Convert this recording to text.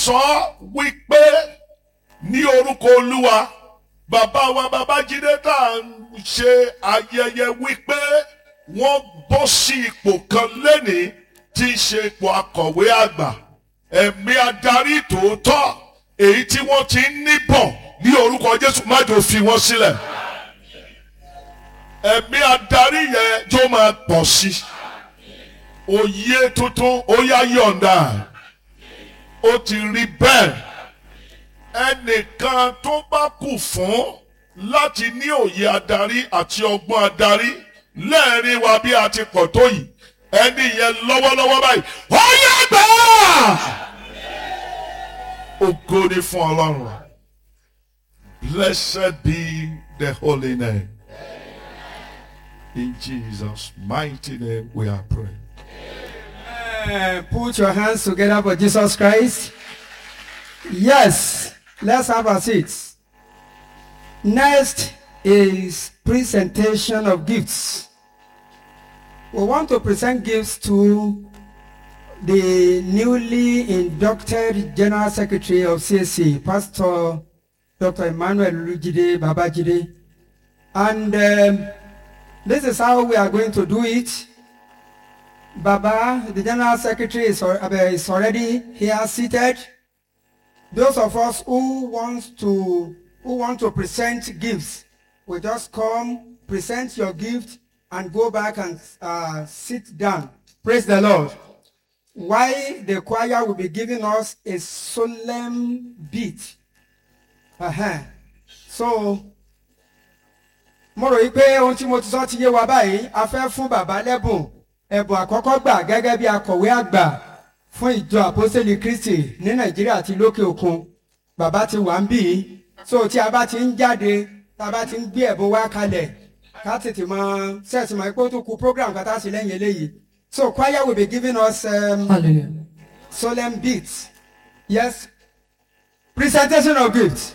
sọ wípé ní orúkọ olúwa bàbá wa babájídé tá à ń ṣe ayẹyẹ wípé wọ́n bọ́ sí ipò kan lẹ́nìí tí í ṣe ipò akọ̀wé àgbà ẹ̀mí adarí tòótọ́ èyí tí wọ́n ti ń níbọ̀ ní orúkọ jésù má jò fi wọ́n sílẹ̀ ẹ̀mí adarí yẹn jó máa pọ̀ sí òye tuntun ó yá yọ̀ǹda ó ti rí bẹ́ẹ̀ ẹnìkan tó bá kù fún láti ní òye adarí àti ọgbọ́n adarí lẹ́ẹ̀rin wa bí a ti pọ̀ tó yìí ẹni yẹn lọ́wọ́lọ́wọ́ báyìí ó yẹ gbà á. ògo ni fún ọlọ́run blessed be the holy name in Jesus mighty name we are praying. Uh, put your hands together for Jesus Christ. Yes, let's have a seat. Next is presentation of gifts. We want to present gifts to the newly inducted General Secretary of CSC, Pastor Dr. Emmanuel Lujide Babajide. And um, this is how we are going to do it. Baba, the General Secretary is, al- uh, is already here seated. Those of us who want to who want to present gifts, will just come, present your gift, and go back and uh, sit down. Praise the Lord. Why the choir will be giving us a solemn beat. Uh-huh. So, mo rò yí pé ohun tí mo ti sọ ti yé wa báyìí a fẹ́ fún bàbá lẹ́bùn ẹ̀bùn àkọ́kọ́ gbà gẹ́gẹ́ bí akọ̀wé àgbà fún ìjọ àpọ́sẹ̀lì kristi ní nàìjíríà àti lókè òkun bàbá ti wà ń bì í so tí a bá ti ń jáde tá a bá ti ń gbé ẹ̀bùn wá kalẹ̀ ká tètè mọ sẹ́ẹ̀tì mọ̀ pé ó tún kù program kátà sí lẹ́yìn eléyìí so choir will be giving us um, Hallelujah. solemn beats yes presentation of gifts.